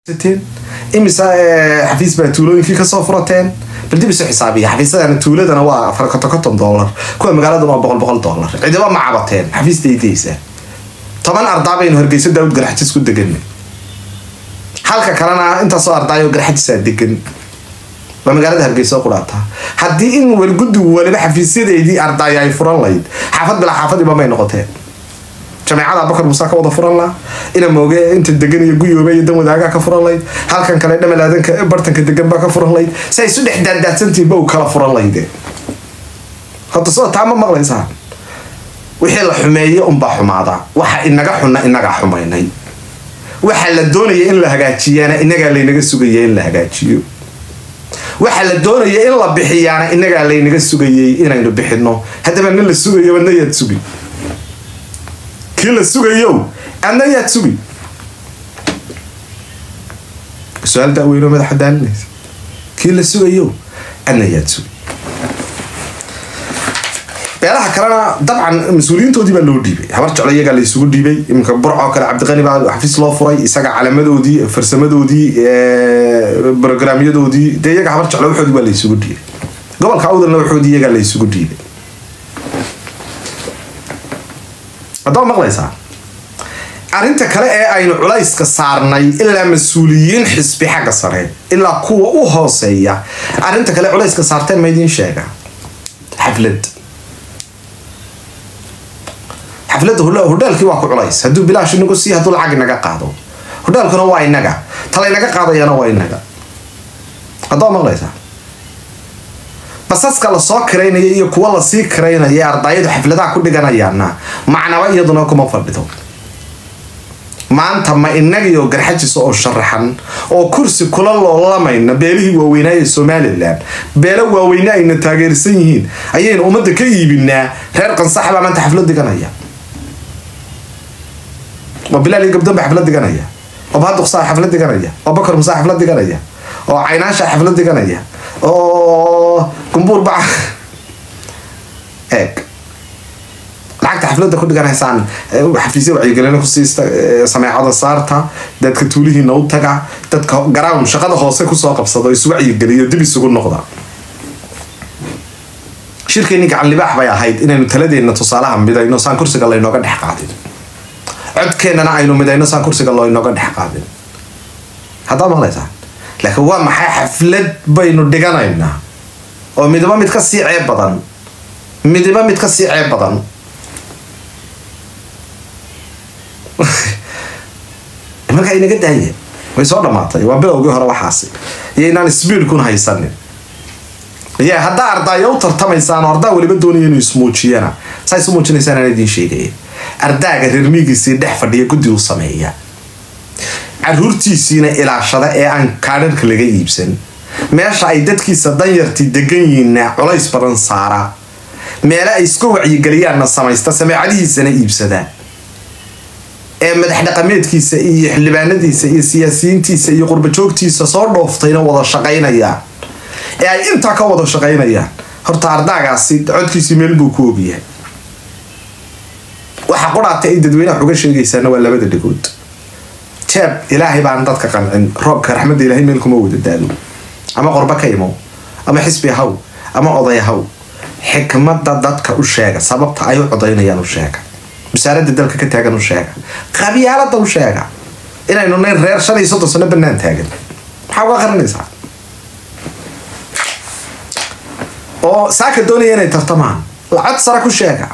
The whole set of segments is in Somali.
imise xafiis baa tuulooyinkii kasoo furateen bal dib isu xisaabiya xafiisadana tuuladana waa afar konton konton dollar kuwa magaaladana waa boqol boqol dollar cidiba ma cabateen xafiista idaysa toban ardaa baynu hargeyso daawud garxajis ku degan halka kalena intaasoo ardaayo garxajisaa degan waa magaalada hargeysa qudhaata haddii in warguddigu waliba xafiisyadeedii ardaaya ay furan layd xaafad bilaa xaafadiiba may noqoteen jameecada abakar muuse ka wada furan laha ina mooge inta degan iyo guyoobe iyo dan wadaagaa ka furan layd halkan kale dhamalaadanka bartanka degan baa ka furan layd si ay isu dhex daaddaadsantihiin ba u kala furan layde horta soo taa ma maqlaysaa wixii la xumeeye unbaa xumaada waxa inaga xunna inagaa xumaynay waxa la doonaya in la hagaajiyaana inagaa laynaga sugaya in la hagaajiyo waxa la doonaya in la bixiyaana inagaa laynaga sugayay inaynu bixino haddaba nin la sugayo adna yaad sugi kii la sugayo adna yaad sugi su-aal daaweyno madaxa daalinaysa kii la sugayo adna yaad sugi beelaha kalena dabcan mas-uuliyiintoodii baa loo dhiibay habar jeclo iyagaa la isugu dhiibay iminka burcoo kale cabdiqani baa xafiis loo furay isaga calamadoodii farsamadoodii brograamyadoodii dee iyaga habar jeclo waxoodii baa la isugu dhiibay gobolka awdalna waxoodii iyagaa la isugu dhiibay haddaa maqlaysaa arrinta kale ee aynu culayska saarnay ilaa mas-uuliyiin xisbi xagga sare ilaa kuwa u hooseeya arrinta kale culayska saarteen ma idiin sheega xaflad xafladda hodhaalkii waa ku culays hadduu bilaash inagu sii hadduu lacag inaga qaado hodhaalkuna waa inaga talaynaga qaadayana waa inaga haddaa maqlaysaa basaska lasoo kiraynaya iyo kuwa lasii kiraynaya ee ardaayadu xafladaha ku dhiganayaana macnaba iyaduna kuma fadhido maanta ma inagiyo garxajisa oo sharaxan oo kursi kula loolamayna beelihii waaweynaa ee somalilan beelo waaweyne ayna taageersan yihiin ayaynu ummadda ka iibinaa reer qansax baa maanta xaflad diganaya oo bilaal iyo gabdon baa xaflad diganaya oo bahaduqsaa xaflad diganaya oo bakar musaa xaflad diganaya oo caynaasha xaflad diganaya oo gumbuur baca eeg lacagta xafladda ku dhiganaysaan xafiisya wacyigelina ku siista sameecada saarta dadka tuulihiina u taga dadka garown shaqada hoose kusoo qabsado isu wacyigeliyo dib isugu noqda shirkeeni gacan libaax bay ahayd inaynu taladeena tusaalaha midayno saan kursiga laynooga dhex qaadin codkeennana aynu midayno saan kursiga laynooga dhex qaadin haddaa maqlaysaa laakiin waa maxay xaflad baynu dhiganaynaa oo midiba mid ka sii ceeb badan midiba mid ka sii ceeb badan markaa inaga daaya way soo dhamaatay waa bilowgii hore waxaasi iyo inaan sbiidkun haysanin ya haddaa ardaayo u tartamaysaan oo ardaa weliba doonaya inuu ismuujiyana saa isu muujinaysaan aan idiin sheegaya ardaaga reermiigiisii dhex fadhiya guddi u sameeya caruurtiisiina ilaashada ee aan kaadharka laga iibsan meesha ay dadkiisa danyartii degan yihiinna culays badan saara meele ay iska wacyigeliyaanna samaysta sameecadihiisana iibsada ee madax dhaqameedkiisa iyo xildhibaanadiisa iyo siyaasiyiintiisa iyo qurbajoogtiisa soo dhooftayna wada shaqaynayaan ee ay intaa ka wada shaqaynayaan horta ardaagaasi codkiisii meel buu ku ogyahay waxa qudhaata ay dadweynaha uga sheegaysaana waa labada dhigood jeeb ilaahay baan dadka qancin roobka raxmadda ilahay meel kuma wada daalo ama qorba ka imow ama xisbi haw ama oday haw xikmadda dadka u sheega sababta ay u codaynayaan u sheega wasaaradda dalka ka taagan u sheega qabyaalada u sheega inaynu nayn reer shan iyo soddon sano banaan taagan maxaa uga qarinaysaa oo saaka doonaya inay tartamaan lacag sara ku sheega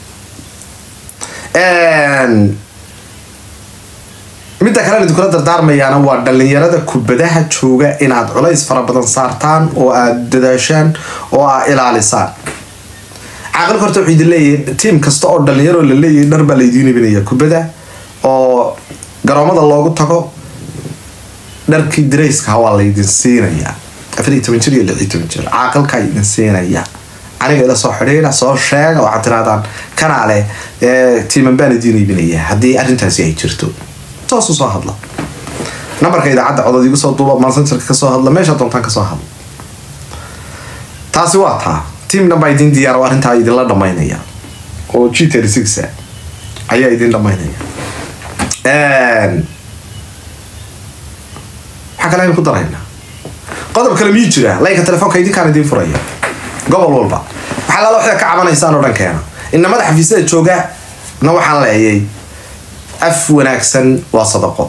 midda kale idinkula dardaarmayaana waa dhalinyarada kubadaha jooga inaad culays fara badan saartaan oo aad dadaashaan oo aad ilaalisaan caaqilka horta wuxuu idin leeyahay tiim kasta oo dhalinyaro la leeyahay dhar baa laydiin ibinaya kubada oo garoomada loogu tago dharkii darayska waa laydin siinayaa afar iyo toban jir iyo lix iyo toban jir caaqilkaa idin siinaya aniga ila soo xidhiira soo sheega waxaad tirahdaan kanaale tiiman baan idiin iibinaya haddii arrintaasi ay jirto toosu soo hadla nambarka idaacadda codod igu soo duuba mansenterka kasoo hadla meesha doontaan kasoo hadla taasi waa taa tiamna baa idin diyaar oo arrintaa idinla dhamaynaya oo g thirty six ayaa idin dhamaynaya kale aynu ku daraynaa qodob kale miyuu jira laynka telefoonka idinkaan idiin furaya gobol walba waxaa lala waxda ka cabanaysaan oo dhan keena inamada xafiisyada jooga na waxaan leeyay af wanaagsan waa sadaqo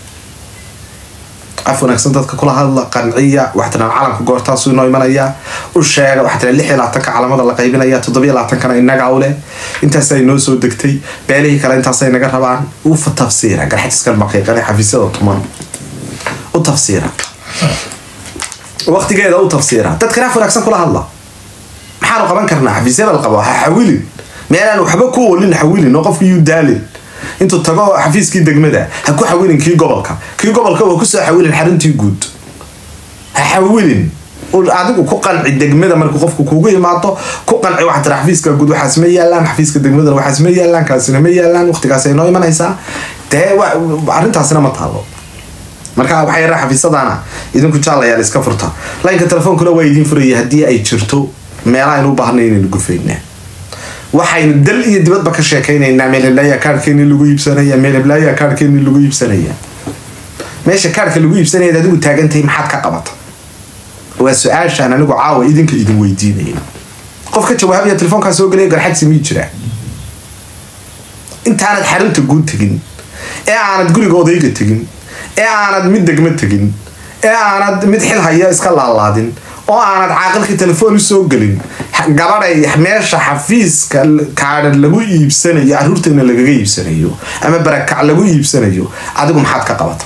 af wanaagsan dadka kula hadla qanciya waxaa tiraa calanka goortaasuu inoo imanaya u sheega waxaa tiraa lix iyo labaatanka calamada la qaybinaya toddobiyo labaatankana inaga u leh intaasa inoo soo degtay beelihii kale intaasay naga rabaan u tafsiira garxajiskan maqiiqane xafiisyada tuman u tafsiira waqtigeeda u tafsiira dadkana af wanaagsan kula hadla maxaanu qaban karnaa xafiisyada la qabo ha xawilin meelaan waxba ku olin xawilin oo qofki yuu daalin intuu tago xafiiskii degmada ha ku xawilin kii gobolka kii gobolka waa kusoo xawilin xaruntii guud ha xawilin adigu ku qanci degmada markuu qofku kugu imaado ku qanci waxaa tira xafiiska guud waxaas ma yaalaan xafiiska degmadana waxaas ma yaalaan kaasina ma yaalaan waqtigaas ay noo imanaysaa dee arrintaasina ma taalo marka waxaa yaraa xafiisadana idinku jaalayaal iska furta laynka telefoonkuna waa idiin furaya haddii ay jirto meelaha aynu u baahnay inaynu gufaynaa waxaynu dal iyo dibadba ka sheekaynaynaa meel heblaaya kaarhkeeni lagu iibsanaya meel heblaaya kaarhkeeni lagu iibsanaya meesha kaarhka lagu iibsanaya adigu taagantahay maxaad ka qabata waa su-aashaan anigu caawa idinka idin weydiinaya qof ka jawaabaya telefoonkaa soo gelaya garxadsi miyuu jiraa intaanad xarunta guud tegin ee aanad guriga odayga tegin ee aanad mid degmo tegin ee aanad mid xil haya iska laalaadin oo aanad caaqilkii telefoon usoo gelin gabadhay meesha xafiiska kaadha lagu iibsanayo caruurteena lagaga iibsanayo ama barakac lagu iibsanayo adigu maxaad ka qabata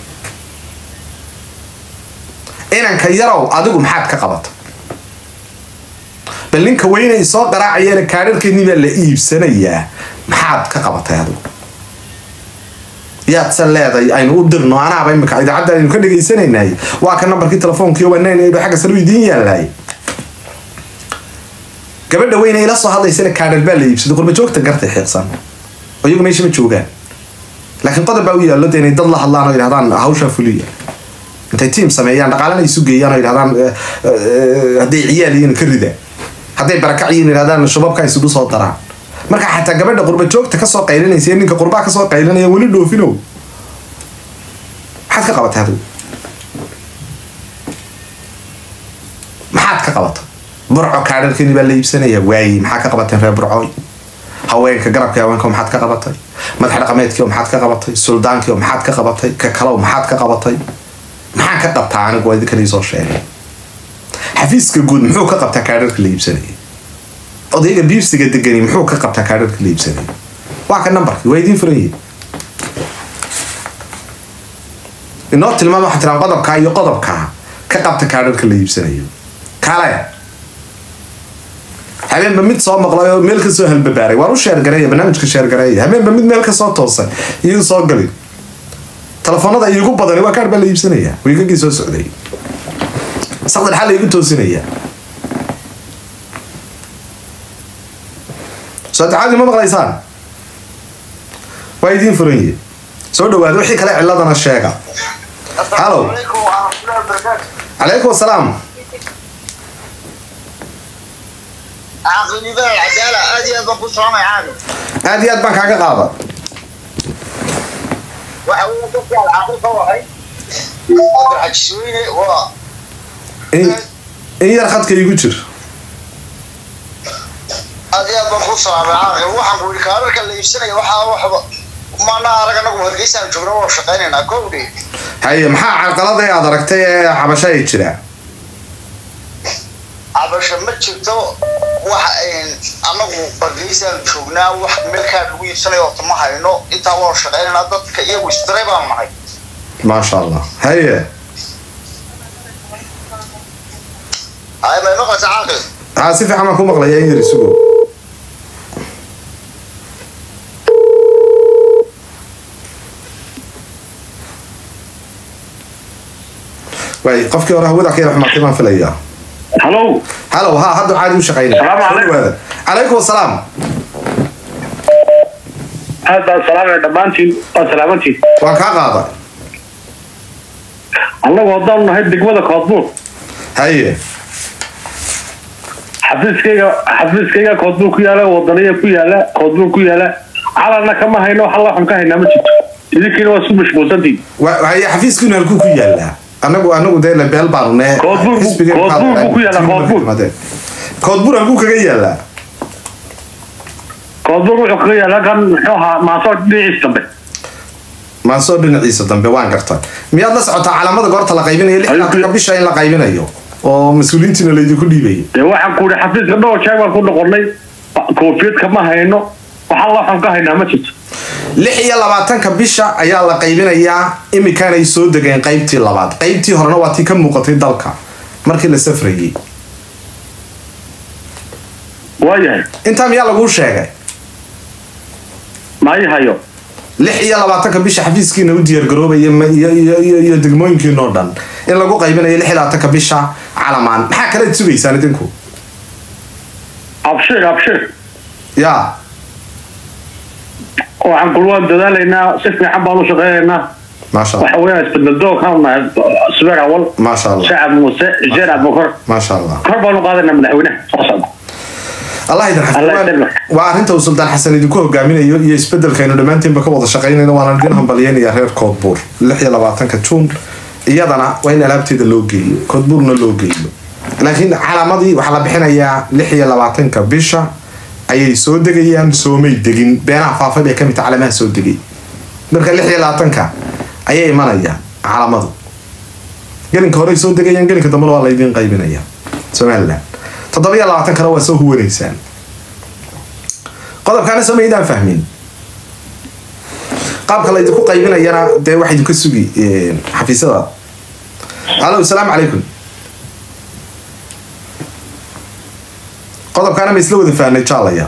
inanka yarow adigu maxaad ka qabata bal ninka weynay soo qaraacayana kaadharkeennii baa la iibsanayaa maxaad ka qabatay adigu yaadse leeday aynu u dirno anaaba imika idaacadda aynu ka dhagaysanaynay waa ka nambarkii telefoonkiio wanaynaydo xagga sare u idiin yaalaay gabadha weyne ila soo hadlaysana kaadhar baa la iibsaday qurba joogta gartay xiiqsan oo iyagu meesha ma joogaan laakiin qodob baa u yaallo de inay dad la hadlaan oo yidhahdaan hawshaa fuliya intay tiam sameeyaan dhaqaalana isu geeyaan oo yidhahdaan hadday ciyaal yihiin ka rida hadday barakac yihiin yidhahdaan shababka isugu soo daraan marka xataa gabadha qurba joogta kasoo qaylinaysa ninka qurbaa kasoo qaylinaya weli dhoofinow maxaad ka qabatay adigu maxaad ka qabata burco kaadharkeeni baa la iibsanaya waayi maxaa ka qabateen reer burcooy haweenka garabka haweenka maxaad ka qabatay madax dhaqameedkii maxaad ka qabatay suldaankii maxaad ka qabatay ka kalow maxaad ka qabatay maxaan ka qabtaa anigu waa idinkan iisoo sheegay xafiiska guud muxuu ka qabtaa kaadharka la iibsanaya odayga biibsiga degani muxuu ka qabtaa kaadharka la iibsanaya waa ka nambarkii waa idiin furan yihin inoo tilmaama waxaa tiraan qodobkaa iyo qodobkaa ka qabta kaadharka la iibsanayo kale habeenba mid soo maqlay oo meel kasoo halbabaaray waan u sheergareeya barnaamijka sheergareeya habeenba mid meel kasoo toosay iyu soo gali telefoonada iigu badani waa kaadh baa la iibsanaya wiigagii soo socday saqdar xal iigu toosinaya saddexaadii ma maqlaysaan waa idiin furan yihi soo dhawaada wixii kale ciladana sheega hallo calaykum asalaam aad iyo aad baan kaaga qaada in yar khadka igu jir aad iyo aad baan ku salaamay caaqil waxaan ku yidhi kaararka la iibsanaya waxaa waxba maana arag anagu hargeysaan joogna waa shaqaynaynaa kowdhi haye maxaa carqalada aad aragtay ee xabasho ay jiraa cabasho ma jirto wax anagu hargeysaan joognaa wax meelkaa lagu iibsanayo horta ma hayno intaa waa shaqaynaynaa dadka iyagu isdiray baan nahay maasha allah haye hay may maqlaysa caaqil haa si fiican baan ku maqlaya in yar isugo waay qofkii hore hawada ka yar xumaatay baan filayaa هلو halow haa hadda caadi u shaqaynaya Salaamu Soo calaykum. dhawaada calaykum asalaam aad baan salaamaya dhammaantiin waa salaamantiin waan kaa qaada annagu haddaan nahay degmada koodbuur haye xafiiskayga xafiiskayga koodbuur ku yaala wadaniya ku yaala koodbuur ku yaala calanna kama hayno wax alla xun ka haynaa ma jirto idinkiina waa isu mashquulsantiin wa- haye xafiiskiinu halkuu ku yaalaa anagu anagu dee lebeel baanu ne Koodbuur buu- xisbigeen Koodbuur waxaa buu ku yaalaa, tiimka Koodbuur. timaadeen. koodbuur halkuu kaga yaalaa koodbuur wuxuu kaga yaala kan muxuu ahaa maasoor dhinaciis dambe maansoo dhinaciisa dambe waan garta miyaad la socotaa calaamada goorta la qaybinayo lixdanka bisha in la qaybinayo oo mas-uuliyiintiina laydinku dhiibayo dee waxaan ku ihi xafiiska dhowr jeer baan ku noqonnay koofiyad kama hayno waxaa loo xun ka haynaa ma jirto lix iyo labaatanka bisha ayaa la qaybinayaa imikaanay soo degeen qaybtii labaad qaybtii horena waa tii ka muuqatay dalka markii la safrayay waayahay intaa miyaa laguu sheegay maayi hayo lix iyo labaatanka bisha xafiiskiina u diyaargaroobaya ma- iyo iyo iyo iyo degmooyinkiinoo dhan in lagu qaybinayo lix iyo labaatanka bisha calamaan maxaa kalead sugaysaan idinku abshir abshir yaa waxaan kul waan dadaalaynaa si fiican baan u shaqeynaynaa maasha allah waxa weeyaan isbedel kaan nahay subeer awal maasha allah shacab muuse jeer abukar maasha allah kor baan u qaadaynaa madaxweynaha soo socda allah idin Allah xafido idin waa arrinta uu sultaan xasan idinku hogaaminayo iyo isbedelkaynu dhammaantiinba ka wada shaqaynayno waana idin hambalyeynaya reer koodbuur lix iyo labaatanka juun iyadana waa in alaabteeda loo geeyo koodbuurna loo geeyo laakiin calaamadii waxaa la bixinayaa lix iyo labaatanka bisha ayay soo degayaan soomay degin beenaha faafay bay kamid tahay calaamaha soo degay marka lix iyo labaatanka ayay imanayaan calaamadu gelinka horey soo degayaan gelinka dambena waa laydin qaybinaya somaliland toddoba iyo labaatan kana waa soo huwanaysaan qodobkaana soo maydaan fahmin qaabka laydinku qaybinayana dee waxa idinka sugi eh, xafiisyada alo asalaamu calaykum qodobkaana ma isla wada fahnay jaalaya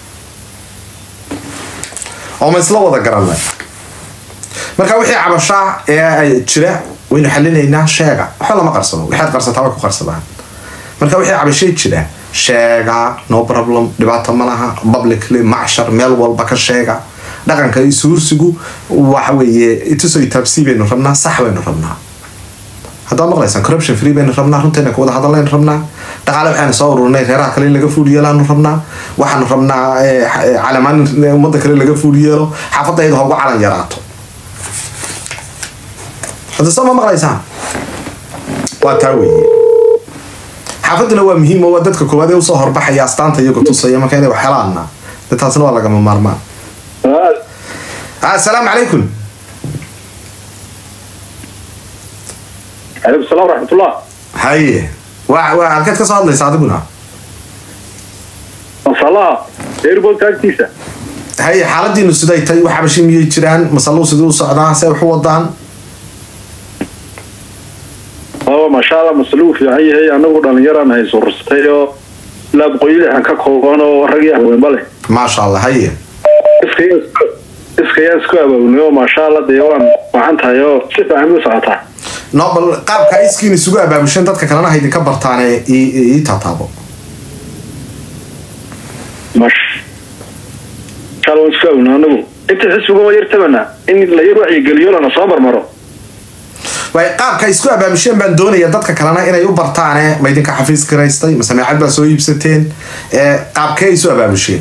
oo ma isla wada garanay marka wixii cabashaa ee ay jira waynu xalinaynaa sheega waxba lama qarsado waxaad qarsataa way ku qarsadaan marka wixii cabashay jira sheega no problem dhibaato ma laha publicly macshar meel walba ka sheega dhaqanka isuursigu waxa weeye itusoo itaabsii baynu rabnaa sax baynu rabnaa haddaad maqlaysaan corruption free baynu rabnaa runteena ku wada hadallaynu rabnaa dhaqaale waxaanu soo ururnay reeraha kale in laga fuul yeelaanu rabnaa waxaanu rabnaa eh, eh, calamaan in ummadda kale laga fuul yeelo xaafadayda ha ugu calan yaraato hadda soo ma maqlaysaan waa taa weeye xaafaduna waa muhiim oo waa dadka koowaad ee usoo horbaxaya astaanta iyago tusaya marka inay wax helaanna de taasna waa lagama maarmaan Ah, asalaamu calaykum calaykum salaam waraxmatullah haye waa waa halkeed ka soo hadlaysa adiguna masalaha airportka agtiisa haye xaaladiinu siday tay wax cabashi miyay jiraan masaluu sidii u socdaa see wax u wadaan aba maasha allah masaluu fiican yahay anagu dhalinyaraan hay surursatay oo ilaa boqoyili aan ka kooban oo rag iyo haweenba leh maasha allah haye iskayaan isku abaabulnay oo maasha allah dee waan wacan tahay oo si fiican u socotaa no bal qaabka iskiin isugu abaabushan dadka kalena ha idinka bartaane ii ii taataabo maasha allah waan isku abaabulnay anagu inta xisbiga waa yar tabana in la yar wacyigeliyo lana soo marmaro waay qaabka isku abaabusheen baan doonaya dadka kalena inay u bartaane ma idinka xafiis garaystay ma sameecad baa soo iibsateen ee qaabkee isu abaabusheen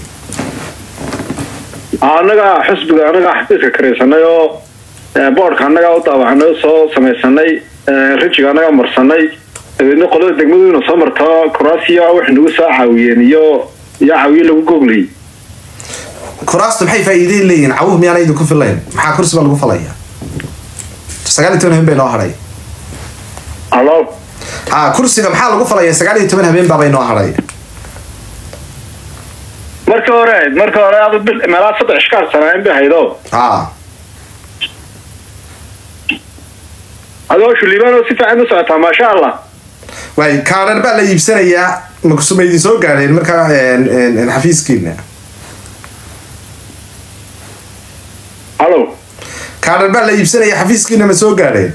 annaga xisbiga annaga xafiiska karaysanay oo boodhka annaga u daawacanay oo soo samaysanay rijiga annaga marsanay dabeedna qolada degmadu ina soo marto kuraasiya wax nagu soo caawiyeen iyo iyo caawiye lagu gogliyey kuraastu maxay faa'iideyn leeyihin cawuh miyaana idinku filayn maxaa kursi baa lagu falaya sagaal iyo toban habeen bay noo hadhay alo ha kursiga maxaa lagu falaya sagaal iyo toban habeen baabay noo hadhay marka hore marka hore adu bil meelaha saddex ishkaar sanaayn bay haydo ha adoo shuliibaan oo si fiican u socotaa maasha allah waay kaadhar baa la iibsanayaa makusuma idin soo gaadheen markaa een, een, een, xafiiskiina alo kaadhar baa la iibsanaya xafiiskiina ma soo gaadheen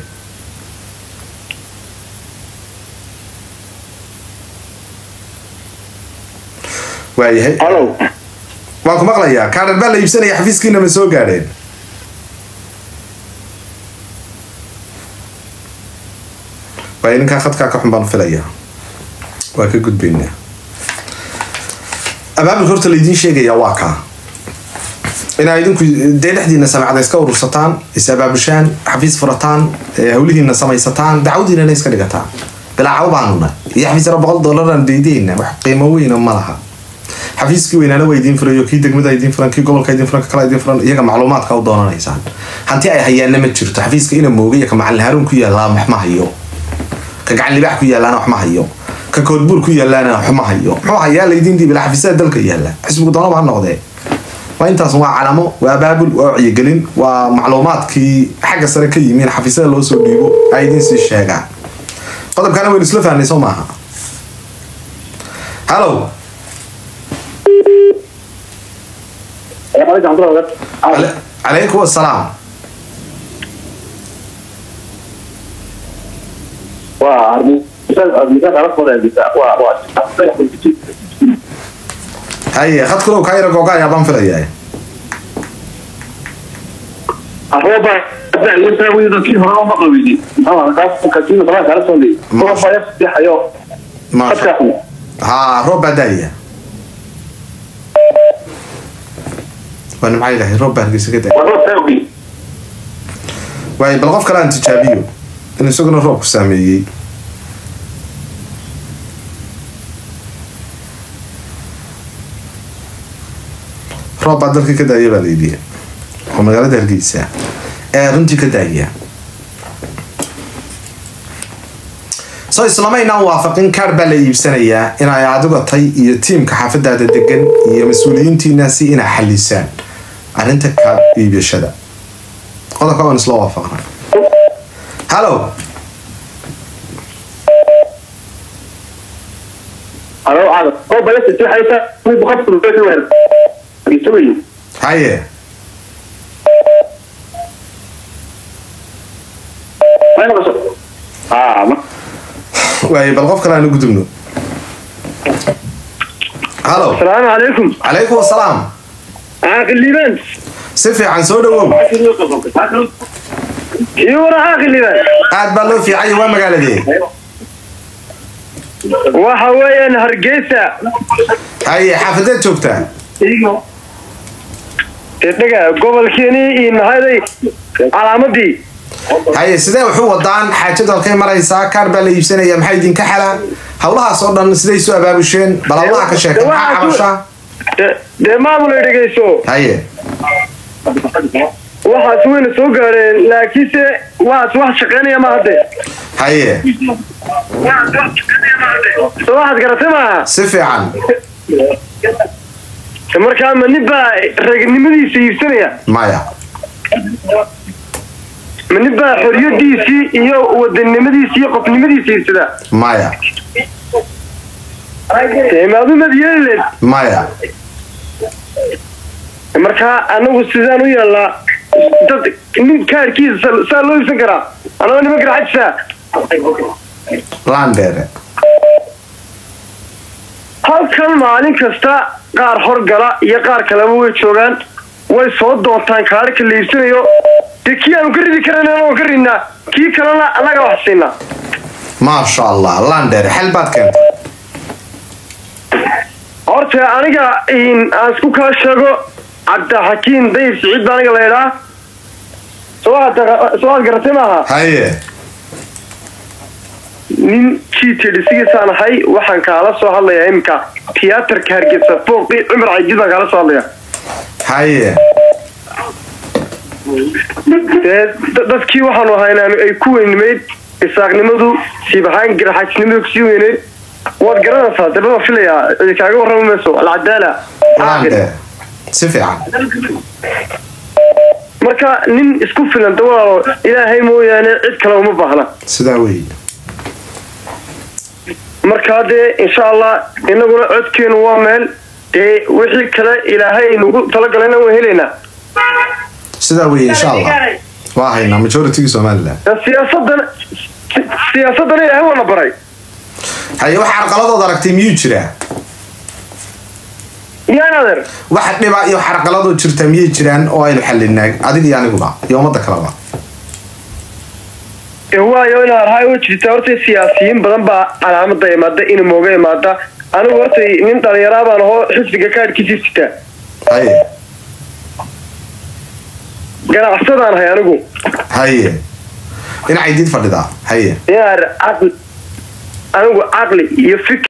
waayahay alo waan ku maqlayaa kaadhar baa la iibsanaya xafiiskiina ma soo gaadheen waay ninkaa khadkaa ka xun baan filayaa waa ka gudbaynaa abaabulka horta laydiin sheegayaa waa kaa inaa idinku dee dhexdiina samacda iska urursataan is abaabushaan xafiis furataan ee hawlihiina samaysataan dacwadiinana iska dhigataan bilaacaw baanuna iyo xafiis yaro boqol doolaraan daydeyna wax qiimo weyna ma laha xafiiskii weynaana waa idiin furayo kii degmada idiin furan kii gobolka idiin furan ka kale idiin furan iyaga macluumaadka u doonanaysaan hanti ay hayaana ma jirto xafiiska ina mooga iyo ka macalin haruun ku yaallaa wax ma hayo ka gacan libaax ku yaalaana wax ma hayo ka koodbuur ku yaalaana wax ma hayo muxuu hayaa laydiin dhiibila xafiisyada dalka yaala xisbigu doonaba ha noqdee waa intaas waa calamo waa abaabul waa wacyigelin waa macluumaadkii xagga sare ka yimiin xafiisyada loo soo dhiibo ay idiin sii sheegaan qodobkana waynu isla fahnay soo maaha hallow Cale- calaykum assalaam haye khadkulow kaa yara googa ayaa baan filayaa maasha haa roob baa daaya waa nimca ilahay roob baa hargeysa ka daaya waaye bal qof kale aan tijaabiyo in isaguna roobku saameeyey roob baa dalka ka daaya baa layidhi oo magaalada hargeysa ee runtii ka daaya soo islamaynaan waafaqin kaar baa la iibsanayaa inay adiga tay iyo tiimka xaafadaada degan iyo mas-uuliyiintiinaasi inaa xalisaan arrinta kaar iibashada qodobka waan isla waafaqnay hallow haye waaye bal qof kale aan u gudubno hallow السلام عليكم calaykum assalaam عاقل ليبان si fiican soo dhawow يورا عاقل ليبان aad baa loo fiicanya waa magaaladee waxa weeyaan hargeysa haye xaafadeed joogtaa dhaga gobolkeeni iyo nahaday calaamadii haye sidee waxu wadaan xaajadu halkay maraysaa kaar baa la iibsanaya maxaa idinka xala howlahaas oo dhan siday soo abaabusheen bal howlaha ka sheeka maxaa cabashaa De- dee maamul ay dhegeyso haye waxaas wayna soo gaadheen laakiinse waxaas wax shaqeynaya ma hadde haye so waxaad garatay maaha si fiican markaa ma nin baa ragnimadiisa iibsanaya maya ma nin baa xoriyadiisii iyo wadanimadiisii iyo qofnimadiisa iibsada maya dee maadumad yeelileed maya markaa anagu sidaan u yeelnaa dad nin kaarkiisa sa- saa loo iibsan karaa anagoo nima garxajisa landheere halkan maalin kasta qaar horgala iyo qaar kaleba way joogaan way soo doontaan kaarhka la iibsanayo dee kii aanu ka ridi karan anagoo ka ridnaa kii kalena annaga wax siinaa maasha allah landheere xel baad keentay horta aniga in aan isku kaa sheego cabdixakiim dayib siciid baa aniga la idhaa soo aad soo aad garatay maaha haye nin g t dhisigiisaan ahay waxaan kaala soo hadlayaa iminka tiyaatarka hargeysa fooqii cumar cajid baan kaala soo hadlayaa haye dee da- dadkii waxaanu ahaynaa ay ku weynimayd isaaqnimadu siibahaan garaxaajnimadu kusii weyneyd waad garanaysaa dee baan filayaa cidi kaaga warrami mayso alcadaala caaqil landheere si fiican marka nin isku filan de walaalo ilaahay mooyaane cid kale uma baahna sidaa weeye markaa dee insha allah inaguna codkeenu waa meel dee wixii kale ilaahay nagu talagalayna waan helaynaa sidaa weeye insha allah waa haynaa majoritygii somaliland dee siyaasadan si- siyaasadana ilaahay waana baray haye wax carqaladood aragtay miyuu jiraa yaan adeer wax dhiba iyo xarqaladoo jirta miyay jiraan oo aynu xalinaa adiga iyo aniguba iyo ummada kaleba ee waayo inaad rahay u jirta horta siyaasiyiin badan baa calaamada imaada ina mooga imaada anigu horta nin dhalinyaraa baan ahoo xisbiga kaadhkiisii sitaa haye ganacsadaan hay anigu haye dhinacay did fadhidaa haye inaar caqli anigu caqli iyo fikir